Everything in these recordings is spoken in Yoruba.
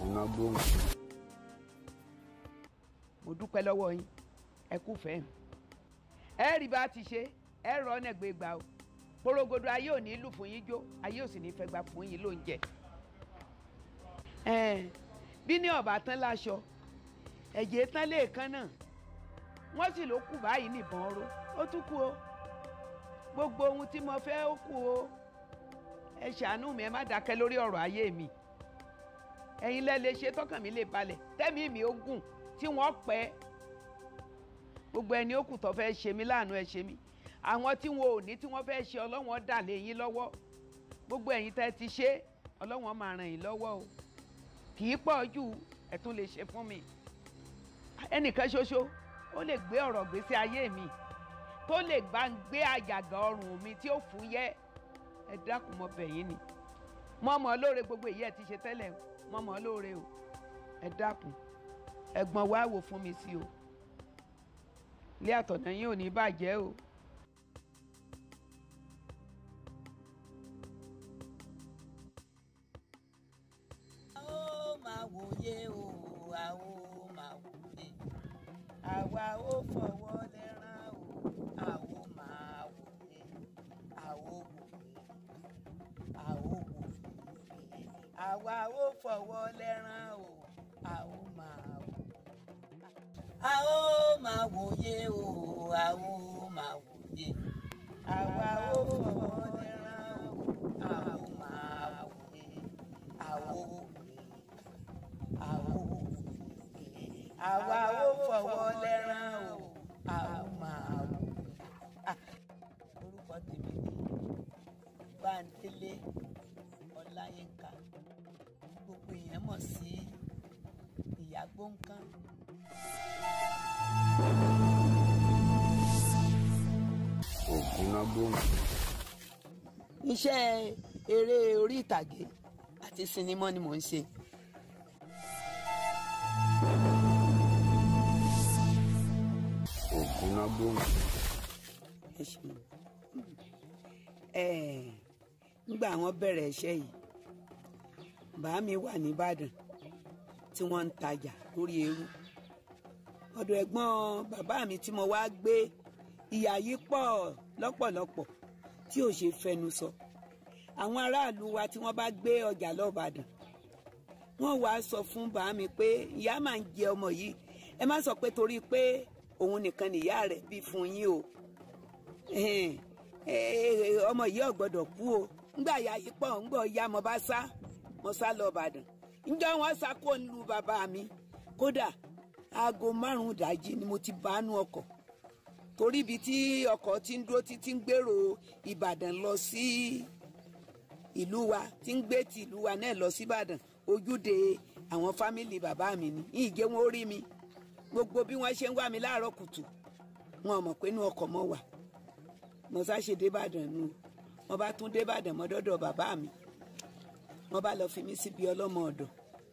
ògùnà gbóhùn. mo dúpẹ́ lọ́wọ́ yín ẹ kú fẹ́ mi ẹ rí bá a ti ṣe ẹ rọ ọ́nà gbégbá o porogodo ayé ò ní lù fún yín jó ayé ò sì ní fẹ́ gbà fún yín lóúnjẹ ẹ̀ẹ́n bí ní ọ̀bà tán láṣọ ẹ̀jẹ̀ tán lẹ́ẹ̀kan náà wọ́n sì ló kù báyìí nìbọn ró ó tún kú o gbogbo ohun tí mo fẹ́ ó kù o ẹ ṣàánú mi ẹ má dákẹ́ lórí ọ̀rọ̀ ayé mi ẹ̀yin lẹ́ lè ṣe tọkàn mi lè balẹ̀ tẹ́mi mi ó gùn tí wọ́n pẹ́ gbogbo ẹni ó kù tó fẹ́ ṣe mí láàánú ẹ ṣe mí àwọn tí wọn ò ní tí wọ́n fẹ́ ṣe ọlọ́wọ́n dà lé yín lọ́wọ́ gbogbo ẹ̀yin tẹ́ ti ṣe ọlọ́wọ́n máa ràn yín lọ́wọ́ o kì í pọ̀ jù ẹ tún lè ṣe fún mi ẹnìkan ṣoṣo ó lè gbé ọ̀rọ̀ gbèsè ayé mi tó lè bá ń gbé àjàgà ọrùn mi tí ó fúyẹ́ ẹ dákun mọ́ bẹ̀ yín ni mọ́mọ́ lóore gbogbo èyí ẹ ti ṣe tẹ́lẹ̀ o mọ́mọ́ lóore o ẹ dákun ẹ̀gbọ́n wa wò fún mi sí o ilé àtọ̀nà yín ò ní bàjẹ́ o. a ó máa wòye o a ó máa wòye àwa ó fọwọ́ lẹ́rán o a ó máa wòye a ó wòye a ó wòye àwa ó fọwọ́ lẹ́rán o a ó máa wòye a ó máa wòye o a ó máa wòye àwa ó fọwọ́ lẹ́rán o a ó máa wòye a ó wòye àwo àwa ó fọwọ́ lẹ́rán o a ó máa wò. orúkọ tèmi ni Bándélé Ọláyínká gbogbo èèyàn mọ̀ sí ìyá gbóǹkan. ògùnà gbóhùn. iṣẹ́ eré orí ìtàgé àti sinimá ni mò ń ṣe. ògùnà gbóhùn. ẹ ṣeun ẹ nígbà wọn bẹ̀rẹ̀ iṣẹ́ yìí bàá mi wà nìbàdàn tí wọ́n ń tajà lórí eérú ọ̀dọ̀ ẹ̀gbọ́n bàbá mi tí mo wá gbé ìyà yìí pọ̀ lọ́pọ̀lọpọ̀ tí ò ṣe fẹnu sọ àwọn aráàlú wa tí wọ́n bá gbé ọjà lọ́bàdàn wọ́n wá sọ fún bàá mi pé ìyá máa ń jẹ ọmọ yìí ẹ má sọ pé torí pé òun nìkan nìyá rẹ̀ bí fún yín o ẹhìn, ẹ, ọmọ yìí ò gbọ́dọ̀ kú o ńgbà ya yìí pọ̀ ńgbà ya mo bá sá mo sá lọ Ìbàdàn ńjọ́ wọn sá kó nílùú bàbá mi kódà aago márùn-ún ìdájí ni mo ti bánú ọkọ̀ torí ibi tí ọkọ̀ ti ń dúró títí ń gbèrò Ìbàdàn lọ sí ìlú wa tí ń gbé ti ìlú wa náà lọ sí Ìbàdàn ojúde àwọn fámìlì bàbá mi ni ìjẹ́ wọn ó rí mi gbogbo bí wọ́n ṣe ń wá mi láàárọ̀ kùtù wọn ò mọ̀ pé inú ọkọ̀ mọ́ wà mo sá ṣe débàdàn nu mo bá tún débàdàn mọ́ dọ́dọ̀ bàbá mi mo bá lọ fi mí síbi ọlọ́mọ ọ̀dọ̀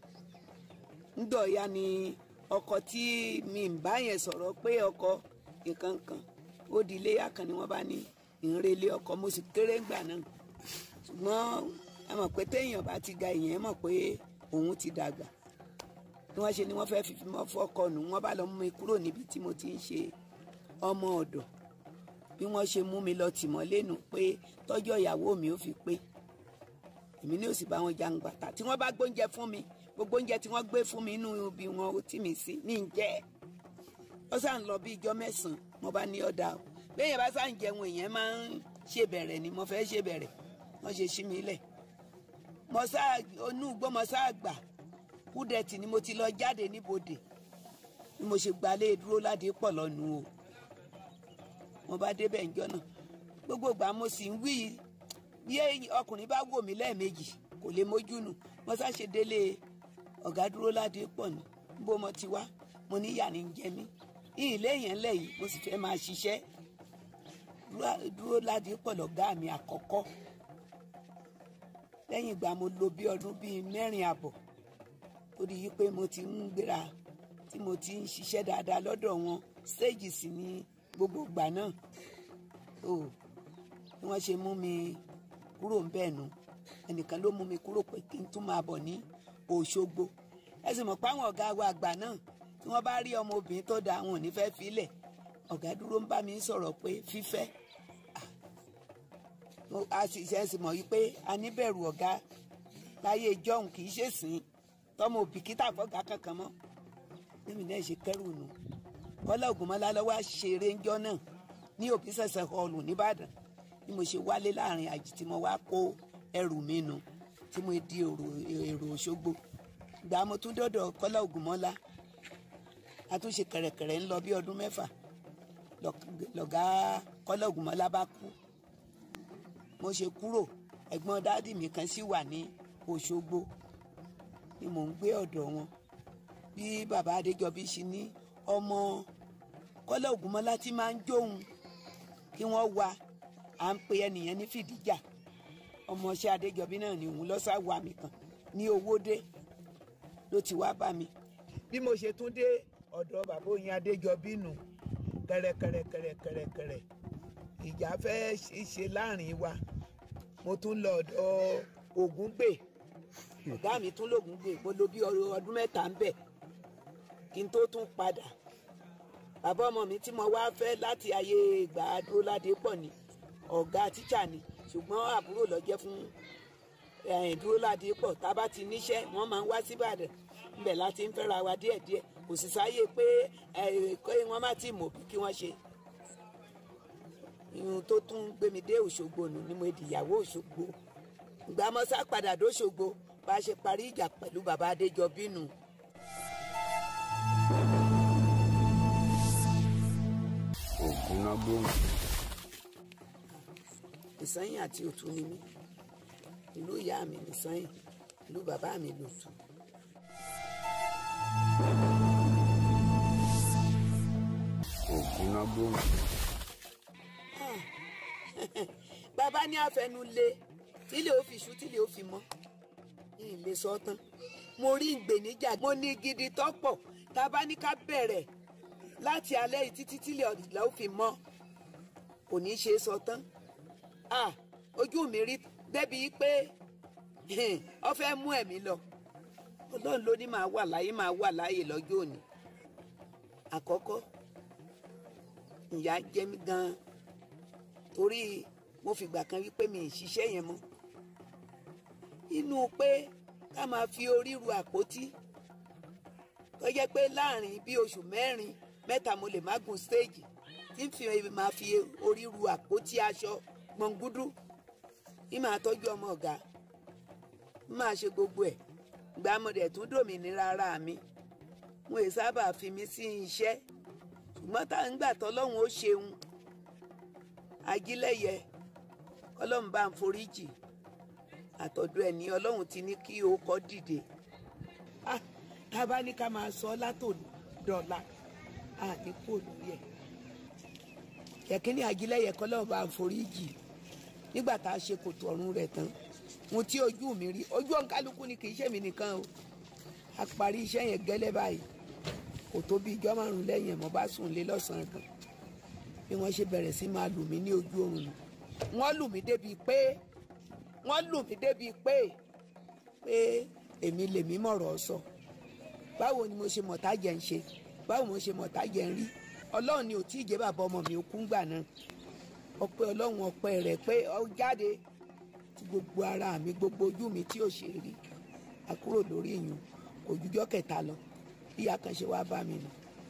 ńdọ̀ ya ni ọkọ tí mi ń bá yẹn sọ̀rọ̀ pé ọkọ nǹkan kan ó di iléyà kan ni wọ́n bá ní ìrìnlẹ̀ ọkọ mo sì kéré ńgbà náà ṣùgbọ́n ẹ mọ̀ pé téèyàn bá ti ga ìyẹn mọ̀ pé òun ti dàgbà bí wọ́n ṣe ni wọ́n fẹ́ẹ́ fi mọ́ fọ́kọ nù wọ́n bá lọ mú mi kúrò níbi tí mo ti ń ṣe ọmọ ọ̀dọ̀ bí wọ́n ṣe mú mi lọ tìmọ́lé nù pé tọ́jọ́ ìyàwó mi ò fi pé èmi ní òsì bá wọn jàǹgbàtà tí wọ́n bá gbóúnjẹ fún mi gbogbo oúnjẹ tí wọ́n gbé fún mi inú ibi wọn ó tì mí sí ní ìjẹ́ ó sàn lọ bí ijọ́ mẹ́sàn-án mo bá ní ọ̀dà o béèyàn bá sàn jẹun èèyàn máa ń ṣèbẹ̀rẹ̀ ni mo fẹ́ ṣèbẹ̀rẹ̀ wọ́n ṣe ṣí mi lẹ̀ mo sá onú igbó mo sá gbà kúdẹ̀tì ni mo ti lọ jáde níbodè ni mo ṣe gbalẹ̀ dúró ládé pọ̀ lọ́nu o mo bá débẹ̀ ńjọ́ náà gbogbo ìgbà mo sì ń wí bí ọkùnrin bá wò mí lẹ́ẹ̀mejì kò lè mójú nù mo sá ṣe délé ọ̀gá dúró ládé pọ̀ ní bó mo ti wá mo ní ìyà ní ń jẹ mí ilé yẹn lẹ̀ yìí mo sì fẹ́ máa ṣiṣẹ́ dúró ládé pọ̀ lọ́gá mi àkọ́kọ́ lẹ́yìn ìgbà mo lò bí ọdún bíi mẹ́rin àbọ̀ torí yìí pé mo ti ń gbéra tí mo ti ń ṣiṣẹ́ dáadáa lọ́dọ̀ wọn stage sì ni gbogbo ìgbà náà o bí wọ́n ṣe mú mi kúrò ń bẹ́ẹ̀ nu ẹnìkan ló mú mi kúrò pé kí n tún máa bọ̀ ní Òṣogbo ẹ sì mọ̀ páwọn ọ̀gá wa àgbà náà tí wọ́n bá rí ọmọ obìnrin tó da àwọn ò ní fẹ́ filẹ̀ ọ̀gá dúró ń bá mi sọ̀rọ̀ pé fífẹ́ a sì ṣe sì mọ̀ yìí pé a níbẹ̀rù ọ̀gá láyé ìjọ́hun kì í ṣèsìn tọmọ òbíkítà fọ́gà kankan mọ́ níbi náà ṣe kẹ́rù nù kọ́lá ògùnmọ́lá lọ́wọ́ àṣeré ńjọ́ náà ní òbí sẹ̀sẹ̀ họlù nìbàdàn bí mo ṣe wálé láàrin àjì tí mo wá kó ẹrù mi nù tí mo di èrò Òṣogbo gbà mo tún dọ́dọ̀ kọ́lá ògùnmọ́lá a tún ṣe kẹ̀rẹ̀kẹ̀rẹ̀ ń lọ bí ọdún mẹ́fà lọ̀gá kọ́lá ògùnmọ́lá bá kú mo ṣe kúrò ẹ̀gbọ́n dáàdì mi kan sì wà ní Òṣogbo ni mò ń gbé ọ̀dọ̀ wọn bí bàbá Adéjọbí ṣe ní ọmọ kọ́lá ògúnmọ́lá tí máa ń jóun kí wọ́n wá à ń pe ẹnìyẹn ní fìdíjà ọmọọṣẹ́ Adéjọbí náà ni òun lọ́sà wà mí kan ní owódé ló ti wá bá mi. bí mo ṣe tún dé ọ̀dọ̀ bàbá Oyin Adéjọbí nù kẹrẹkẹrẹkẹrẹkẹrẹ ìjà fẹ́ ṣe láàrin wa mo tún lọ ọ̀dọ̀ Ògúngbè ọ̀gá mi tún lògúngbè mo lò bí ọdún mẹ́ta ń bẹ̀ kí n tó tún padà bàbá ọmọ mi tí mo wá fẹ́ láti ayé ìgbà Dúróládé pọ̀ ni ọ̀gá tíṣà ni ṣùgbọ́n àbúrò ló jẹ́ fún Dúróládé pọ̀ tá a bá ti níṣẹ́ wọ́n máa ń wá síbàdàn ńbẹ̀ láti ń fẹ́ra wa díẹ̀díẹ̀ kò sì sáyé pé wọ́n má ti mọ̀ bí kí wọ́n ṣe irun tó tún gbé mi dé Òṣogbo nù ni mo di ìyàwó Òṣogbo ìgbà mọ́sá padà dóṣogbo bá a ṣe parí ìjà pẹ̀lú bàbá Adéjọbí nù. Ògúnnágbòǹgbò. Ìsẹ́yìn àti Òtún ni mí ìlú ìyá mi nìsẹ́yìn ìlú bàbá mi lòtún. Ògúnnágbòǹgbò. bàbá ní àfẹnulé tílé ó fi ṣú tílé ó fi mọ́ ní ilé sọ tán mo rí ìgbèníjà mo ní gidi tọ́pọ̀ tá a bá ní ká bẹ̀rẹ̀ láti alẹ́ yìí títí tílé ọ̀dìlá ó fi mọ́ kò ní í ṣe sọ tán ah ojú mi rí débi pé ọ fẹ́ mú ẹ̀mí lọ ọlọ́run ló ní máa wà láyé máa wà láyé lọ́jọ́ òní àkọ́kọ́ ìyà jẹ mí gan-an torí mo fìgbà kan wípé mi ì ṣiṣẹ́ yẹn mọ́ inú pé ká máa fi orí ru àpótí tó jẹ́ pé láàrin bí oṣù mẹ́rin mẹ́ta mo lè má gun stéèjì tí n fi máa fi orí ru àpótí aṣọ gbọ̀ngúdú ní máa tọ́jú ọmọ ọ̀gá n máa ṣe gbogbo ẹ̀ gbà mo dẹ̀ tún dòmìnira ara mi mo ì sábà fi mí sí iṣẹ́ ṣùgbọ́n tá à ń gbà tọ́lọ́hún ó ṣeun ajílẹ̀yẹ ọlọ́run bá ń foríjì àtọ̀dọ̀ ẹ̀ ní ọlọ́run ti ní kí o kọ́ dìde tá a bá ní ká máa sọ látòdọ̀la a ní kó lórí ẹ̀ kẹ̀kẹ́ ní ajílẹ̀yẹ kọ́lọ́run bá ń foríjì nígbà tá a ṣe kòtò ọ̀run rẹ̀ tán mo tí ojú mi rí ojú ọ̀nkálukú ni kì í ṣèmi nìkan o a parí iṣẹ́ yẹn gẹ́lẹ́ báyìí kò tó bí ijọ́ márùn-ún lẹ́yìn ẹ̀ mo bá sùn lé lọ́sàn-án gan bí wọ́n ṣe bẹ̀rẹ̀ sí máa lù mí ní ojú oorun nù wọ́n lù mí débi pé wọ́n lù mí débi pé pé èmi lèmi mọ̀rọ̀ sọ báwo ni mo ṣe mọ̀tá jẹ́ ń ṣe báwo mo ṣe mọ̀tá jẹ́ ń rí ọlọ́run ni ò tí ì jẹ́ bàbá ọmọ mi ó kú ńgbà náà ọpẹ́ ọlọ́run ọpẹ́ rẹ̀ pé ọ jáde tí gbogbo ara mi gbogbo ojú mi tí ò ṣe rí a kúrò lórí ìyún kò jújọ́ kẹta lọ bí akànṣe wá bá mi nù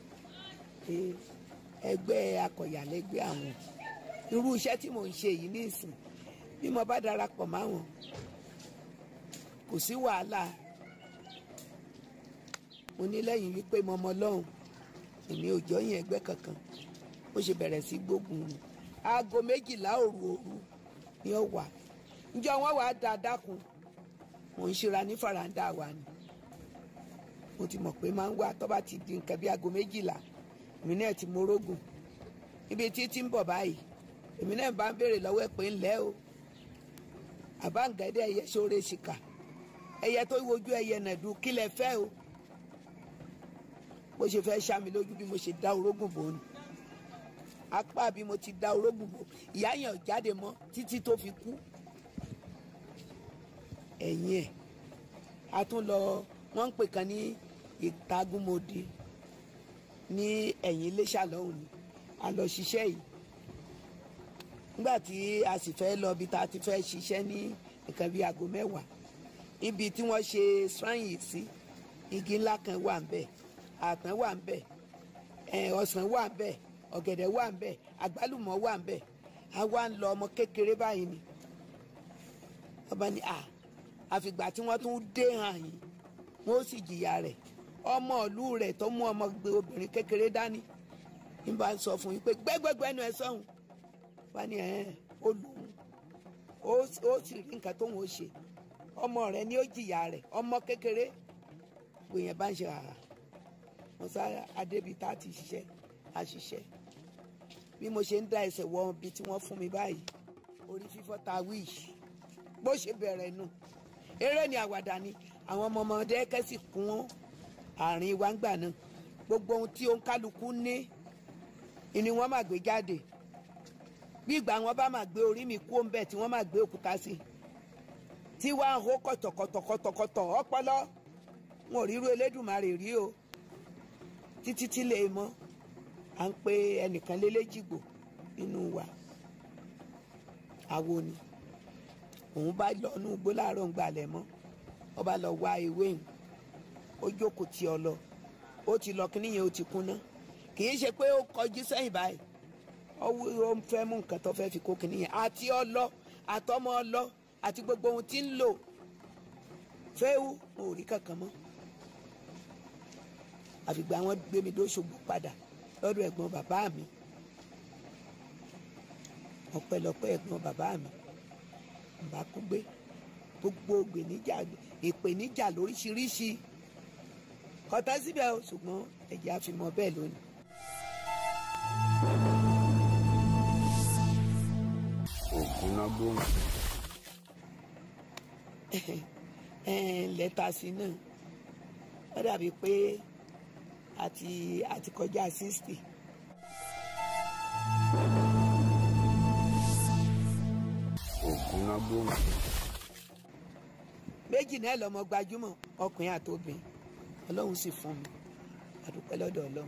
ẹgbẹ́ akọ̀yàlẹ́gbẹ́ àwọn irú iṣẹ́ tí mò ń ṣe yìí nísìn bí mo bá darapọ̀ máwọn kò sí wàhálà mo ní lẹ́yìn wípé mo mọ lọ́hùn èmi ò jọyìn ẹgbẹ́ kankan ó ṣe bẹ̀rẹ̀ sí gbógun nù aago méjìlá òru òru ni ó wà ǹjọ́ wọn wàá da dákun mò ń ṣera ní faranda wa ni mo ti mọ̀ pé máa ń wá tó bá ti di nǹkan bí aago méjìlá èmi náà ti morógùn ibi tí tí ń bọ̀ báyìí èmi náà bá ń béèrè lọ́wọ́ ẹ̀ pé ńlẹ́ o àbáǹgẹ̀dẹ̀ ẹyẹ sóore ṣìkà ẹyẹ tó wojú ẹyẹ nàdú kí lẹ fẹ́ o bó ṣe fẹ́ ṣá mi lójú bí mo ṣe dá orógùn bò ní apá bí mo ti dá orógùn bò ìyá yẹn ò jáde mọ́ títí tó fi kú ẹ̀yìn ẹ̀ a tún lọ wọ́n ń pè kan ní ìtagúnmọ́dé ní ẹ̀yìn iléṣà lọ́hùn ni a lọ ṣiṣẹ́ yìí nígbà tí a sì fẹ́ lọ bí ta ti fẹ́ ṣiṣẹ́ ní nǹkan bíi aago mẹ́wàá ibi tí wọ́n ṣe shrine yìí sí igi ńlá kan wà ń bẹ̀ àpọ́n wà ń bẹ̀ ọsàn wà ń bẹ̀ ọ̀gẹ̀dẹ̀ wà ń bẹ̀ àgbálùmọ̀ wà ń bẹ̀ a wá ń lọ ọmọ kékeré báyìí ni ọba ni à àfìgbà tí wọ́n tún dé hàn yín wọ́n ó sì jìyà rẹ̀ ọmọ ìlú rẹ̀ tó mú ọmọ gbé obìnrin kékeré dání ní bá ń sọ fún yín pé gbẹ́gbẹ́gbẹ́ ẹnu ẹ sọ́hun wá ní ẹ̀ ó lù ú ó sì rí nǹkan tóun ó ṣe ọmọ rẹ̀ ni ó jìyà rẹ̀ ọmọ kékeré gbìyànjú bá ń ṣe àrà mo sá adébítà ti ṣiṣẹ́ àṣìṣe bí mo ṣe ń dá ẹsẹ̀ wọ ibi tí wọ́n fún mi báyìí orí fífọ́ ta wíìsì bó ṣe bẹ̀rẹ̀ nù eré ni àwàdà ni àwọn ọmọ ọmọdé kẹ́sì kún àárín wa ń gbà náà gbogbo ohun tí òǹkálukú ní ni wọ́n máa gbé jáde bí ìgbà wọn bá máa gbé orí mi kú òǹbẹ tí wọ́n máa gbé òkúta sí tí wàá hó kọ̀tọ̀kọ̀tọ̀kọ̀tọ̀ ọpọlọ wọn ò ríru elédùnmarè rí o títí tí lè mọ́ à ń pe ẹnìkan léléjìgbò nínú wa àwo ni òun bá lọ inú igbó láàárọ̀ ń gbalẹ̀ mọ́ ó bá lọ wá ewé yìí ó jókòó tí ọ lọ ó ti lọ kíní yẹn ó ti kúnná kì í ṣe pé ó kọjú sẹ́yìn báyìí ó ń fẹ́ mú nǹkan tó fẹ́ fi kó kíní yẹn àti ọlọ àtọmọ ọlọ àti gbogbo ohun tí ń lò fẹ́ẹ́wù mo ò rí kankan mọ́ àfìgbà wọn gbé mi dóṣogbo padà lọ́dọ̀ ẹ̀gbọ́n bàbá mi ọpẹ́lọpẹ́ ẹ̀gbọ́n bàbá mi bá kú gbé gbogbo ìpèníjà ìpèníjà lóríṣiríṣi kọtà síbẹ̀ o ṣùgbọ́n ẹ̀jẹ̀ àfimọ́ bẹ́ẹ̀ lónìí. Ògúnnágbòǹ lẹ́tà sí náà ó dàbí pé àti àti kọjá sixty. Ògúnnágbòǹ méjì náà lọmọ gbajúmọ̀ ọkùnrin àtòbìn ọlọ́run sì fún mi àdúpẹ́ lọ́dọ̀ ọlọ́run.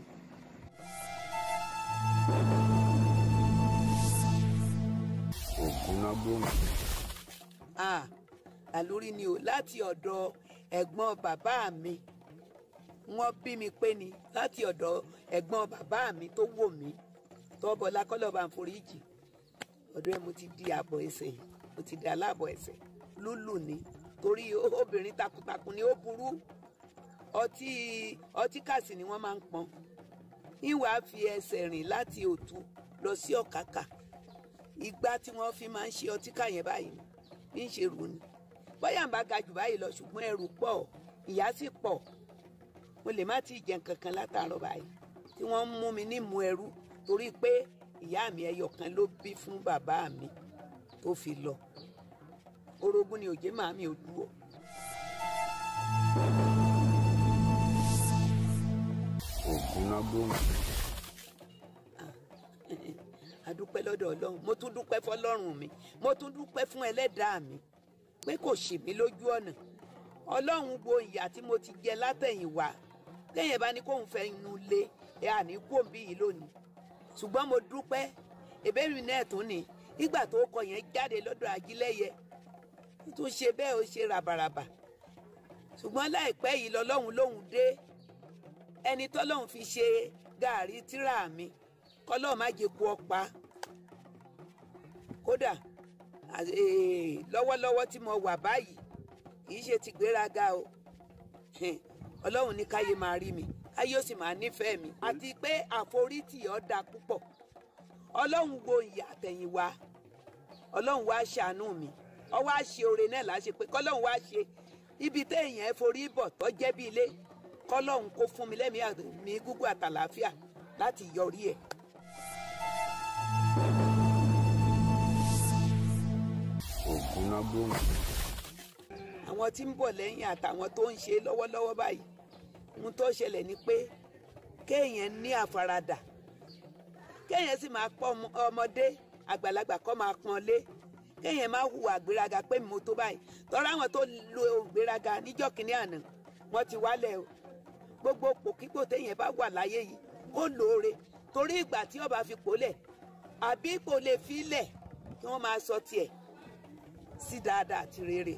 Ògúnnágbòǹ ah àlórí ni o láti ọ̀dọ̀ ẹ̀gbọ́n bàbá mi wọ́n bí mi pé ni láti ọ̀dọ̀ ẹ̀gbọ́n bàbá mi tó wò mí tọ́bọ̀lá kọ́lọ́ba àforíjì ọ̀dọ̀ ẹ̀ mo ti di àbọ̀ ẹsẹ̀ mo ti di aláàbọ̀ ẹsẹ̀ lúlù ni torí obìnrin takuntakun ni ó burú ọtí ọtí kàsì ni wọ́n máa ń pọn ìwà fi ẹsẹ̀ rìn láti òtún lọ sí ọ̀kàkà ìgbà tí wọ́n fi máa ń ṣe ọtí kà yẹn báyìí ní í ṣe rù ni bóyá ń bá ga jù báyìí lọ ṣùgbọ́n ẹrù pọ̀ ìyà sì pọ̀ mo lè má tíì jẹun kankan látàárọ̀ báyìí tí wọ́n ń mú mi nímú ẹrú torí pé ìyá mi ẹyọ kan ló bí fún bàbá mi tó fi lọ orogún ni òjé màmí ò dúró. Ògúnnágbòǹ adúpẹ́ lọ́dọ̀ ọlọ́run mo tún dúpẹ́ fọlọ́run mi mo tún dúpẹ́ fún ẹlẹ́dàá mi pé kò ṣì mí lójú ọ̀nà ọlọ́run wo ìyà tí mo ti jẹ látẹ̀yìnwá téèyàn bá ní kóun fẹ́ inú lé ẹ àní kóńbí yìí lónìí ṣùgbọ́n mo dúpẹ́ ìbéèrè náà tún ni nígbà tó kọ yẹn jáde lọ́dọ̀ ajílẹ̀yẹ tó ṣe bẹ́ẹ̀ ó ṣe ràbàràbà ṣùgbọ́n láìpẹ́ yìí lọ́lọ́run lóhùn dé ẹni tọ́lọ́hún fi ṣe gàárì tíra mi kọ́lọ́ọ̀ má jẹ́ kú ọ̀pá kódà lọ́wọ́lọ́wọ́ tí mo wà báyìí kì í ṣe ti gbéraga o ọlọ́run ní káyé máa rí mi káyé ó sì máa nífẹ̀ẹ́ mi àti pé àforítì ọ́ da púpọ̀ ọlọ́run wo ìyà àtẹ̀yìnwá ọlọ́run wá ṣàánú mi ọ wá ṣe oore náà láṣẹ pé kọ́lọ́run wá ṣe ibi téèyàn forí bọ̀ tó jẹ́ bí ilé kọ́lọ́run kó fún mi lẹ́mìí àmì gúgú àtàlàáfíà láti yọrí ẹ̀. Ògúnnágbòǹ àwọn tí ń bọ̀ lẹ́yìn àtàwọn tó ń ṣe lọ́wọ́lọ́wọ́ báyìí ohun tó ṣẹlẹ̀ ni pé kéèyàn ní àfaradà kéèyàn sì máa pọ́ ọmọdé àgbàlagbà kọ́ máa pọ́n lé kéèyàn máa hùwà gbéraga pé mo tó báyìí tọ́ra àwọn tó lo gbéraga níjọ́ kínní àná wọ́n ti wálẹ̀ o gbogbo pòkípò téèyàn bá wà láyé yìí ó lóore torí ìgbà tí ọba fi pòlẹ̀ àbí ipò lè fi lẹ̀ kí wọ́n máa sọ tiẹ̀ sí dáadáa àti rere.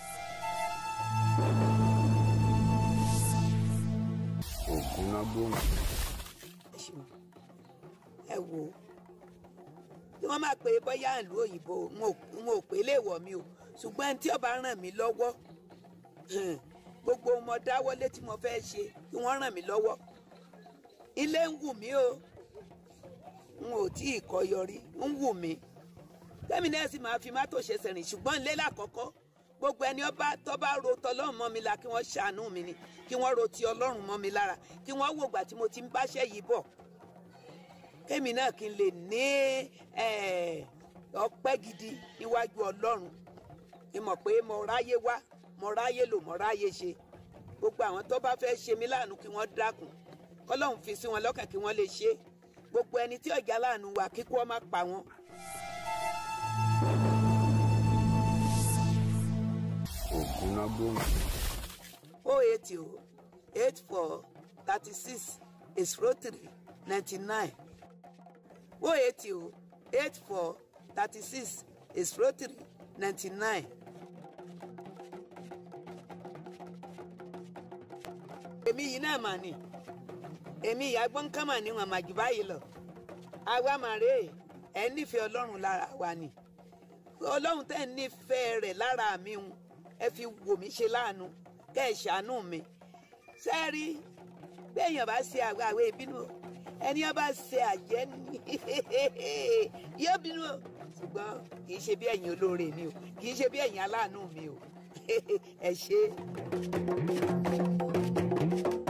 Ògúnnágbòǹgbò. ẹ ṣeun ẹ wò ó tí wọ́n máa pe bóyá ìlú òyìnbó n ò n ò pé léèwọ̀ mi o ṣùgbọ́n ẹni tí ó bá ràn mí lọ́wọ́ hàn, gbogbo mo dáwọ́lé tí mo fẹ́ ṣe kí wọ́n ràn mí lọ́wọ́ ilé ń wù mí o n ò tí ì kọ́ yọrí ń wù mí tẹ́mi náà sì máa fi mọ́tò ṣe sẹ̀rìn ṣùgbọ́n ilé lákọ̀ọ́kọ́ gbogbo ẹni ọba tó bá ro tọlọ́run mọ́ mi la kí wọ́n ṣàánú mi ni kí wọ́n ro ti ọlọ́run mọ́ mi lára kí wọ́n wò gbà tí mo ti ń báṣẹ́ yìí bọ̀ kémi náà kí n lè ní eh, ọpẹ́ gidi níwájú ọlọ́run ni mọ̀ pé mo ráyé wá mo ráyé lò mo ráyé ṣe gbogbo àwọn tó bá fẹ́ ṣe mí láàánú kí wọ́n dákun kọ́lọ́run fi sí wọn lọ́kàn kí wọ́n lè ṣe gbogbo ẹni tí ọ̀gá láàánú wà kíkú ọ má pa wọn. Ògúnnágbòǹgbò. o eighty o eight four thirty six zero three ninety nine o eighty o eight four thirty six zero three ninety nine. èmi yìí náà mà ní èmi ìyá gbọ́nká mà ní wọn mà jù báyìí lọ àwa mà rèé ẹ̀ nífẹ̀ẹ́ ọlọ́run lára wa ni ọlọ́run tẹ́ ń nífẹ̀ẹ́ rẹ̀ lára mi ń ẹ fi wò mí ṣe láàánú kẹ́ ẹ ṣàánú mi sẹ́ẹ̀rí béèyàn bá ṣe àwa àwẹ̀ ìbínú o ẹni ọba ṣe àjẹ́ ní yóò bínú o ṣùgbọ́n kì í ṣe bí ẹ̀yin olóore mi o kì í ṣe bí ẹ̀yin aláàánú mi o ẹ ṣe.